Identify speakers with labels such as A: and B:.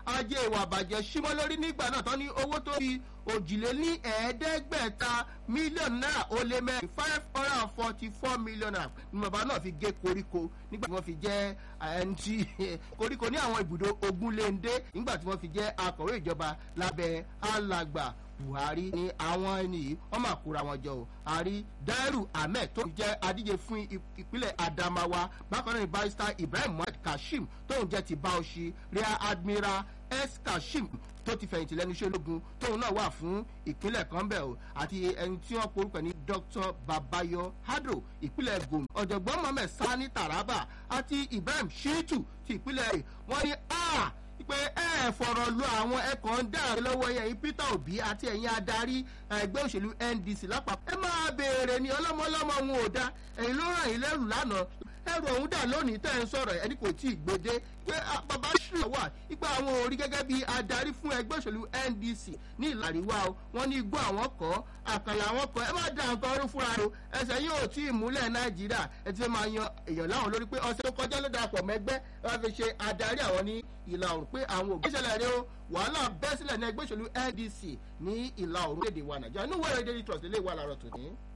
A: ajé ìwà àbàjẹ́ símọ́ lórí nígbà náà tán ní owó tó fi òjìlé ní ẹ̀ẹ́dẹ́gbẹ̀ta mílíọ̀nù náírà ó lé mẹ́rin five hundred and forty four million naira ni bàbá náà fi gé koríko nígbà tí wọ́n fi jẹ́ ẹni tí koríko ní àwọn ibùdó ogunléndé nígbà tí wọ́n fi jẹ́ akọ̀wé ìjọba lábẹ́ alàgbà buhari ni àwọn ẹni yìí wọn máa kóra wọn jọ o àrí dairu ahmed tó jẹ adíje fún ìpínlẹ̀ adamawa bákan náà ni barrister ibrahim muhammed kashim tóun jẹ ti bauchi rear admiral s kashim tó ti fẹ̀yìntì lẹ́nu iṣẹ́ ológun tóun náà wà fún ìpínlẹ̀ kan bẹ̀ o àti ẹni tí wọ́n porúkọ ní dr babayo hadro ìpínlẹ̀ gòm ọ̀jọ̀gbọ́n mohammed sani taraba àti ibrahim shitu ti ìpínlẹ̀ rẹ̀ wọ́n ní a pé ẹ fọ̀rọ̀ lu àwọn ẹ̀kọ́ ń dà lọ́wọ́ yẹn peter obi àti ẹ̀yin adarí ẹgbẹ́ òṣèlú ndc lápapọ̀ ẹ máa béèrè ní ọlọ́mọlọ́mọ wọn ò dá ẹ̀yin ló ràn yín lẹ́rù lánàá ẹrù ọ̀hún dà lónìí tẹ́ ẹ ń sọ̀rọ̀ ẹni kò tí ì gbèdé pé bàbá ṣùgbọ́n wà ipa àwọn orí gẹ́gẹ́ bí adarí fún ẹgbẹ́ òṣèlú ndc ní ìlà àríwá o wọ́n ní igbó àwọn kọ́ àkànlá àwọn kọ́ ẹ má da nǹkan ọdún fúnra o ẹsẹ̀ yóò tí ì múlẹ̀ nàìjíríà ẹ ti fẹ́ máa yan èèyàn láwọn lórí pé ọ̀sẹ̀ tó kọjá ló darapọ̀ mẹ́gbẹ́ wọ́n fi ṣe adarí àwọn ní ìlà òrùn pé àwọn òbí ìṣẹ̀lẹ̀ rẹ o wàhálà bẹ́ sílẹ̀ ní ẹgbẹ́ òṣèlú ndc ní ìlà òrùn léde wa nàìjíríà inú wẹ̀rẹ̀ daily trust lè wà láàárọ̀ tòní.